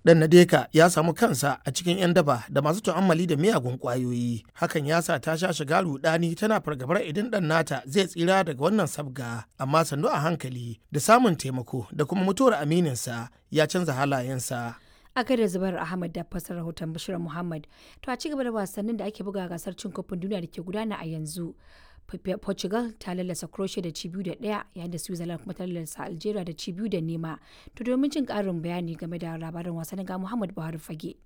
Dan Nadeka ya samu kansa a cikin 'yan daba da masu tu'ammali da miyagun kwayoyi. Hakan ya sa ta sha shiga rudani tana fargabar idan dan nata zai tsira daga wannan sabga, amma sannu a hankali da samun taimako da kuma mutuwar amininsa ya canza halayensa. a da zubar ahmad da fasar rahoton bashir muhammad to a cigaba da wasannin da ake buga gasar cin kofin duniya da ke gudana a yanzu portugal ta lallasa croatia da cibiyu da daya yayin da switzerland kuma ta lallasa algeria da cibiyu da nema to domin jin karin bayani game da labarin wasannin ga muhammad buhari fage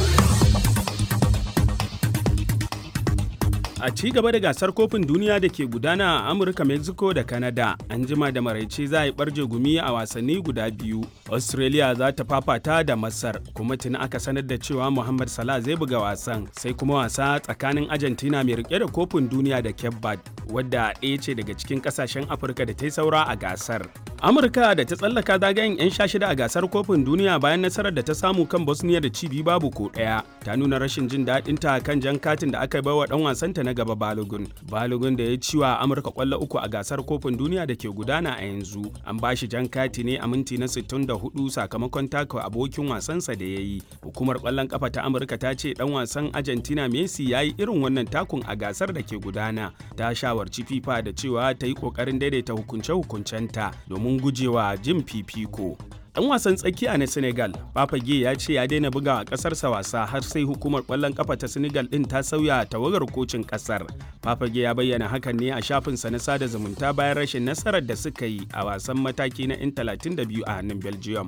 a ci gaba da gasar kofin duniya da ke gudana a amurka mexico da canada an jima da maraice za a yi barje gumi a wasanni guda biyu australia za ta fafata da masar kuma tuni aka sanar da cewa muhammad salah zai buga wasan sai kuma wasa tsakanin argentina mai rike da kofin duniya da cape verde wadda ɗaya ce daga cikin kasashen afirka da ta yi saura a gasar amurka da ta tsallaka zagayen 'yan sha shida a gasar kofin duniya bayan nasarar da ta samu kan bosnia da cibi babu ko ɗaya ta nuna rashin jin daɗinta kan jan katin da aka bai wa ɗan wasanta na gaba balogun balogun da ya ci wa amurka kwallo uku a gasar kofin duniya da ke gudana a yanzu an ba shi jan kati ne a minti na 64 sakamakon taka abokin wasansa da ya yi hukumar kwallon kafa ta amurka ta ce dan wasan argentina messi ya yi irin wannan takun a gasar da ke gudana ta shawarci fifa da cewa ta yi kokarin daidaita hukunce-hukuncenta domin gujewa jin fifiko Dan wasan tsakiya na Senegal, Papage ya ce ya daina buga a ƙasarsa wasa har sai hukumar ƙwallon ƙafa ta Senegal ɗin ta sauya tawagar kocin ƙasar. Papage ya bayyana hakan ne a shafinsa na sada zumunta bayan rashin nasarar da suka yi a wasan mataki na 'yan 32 a hannun Belgium.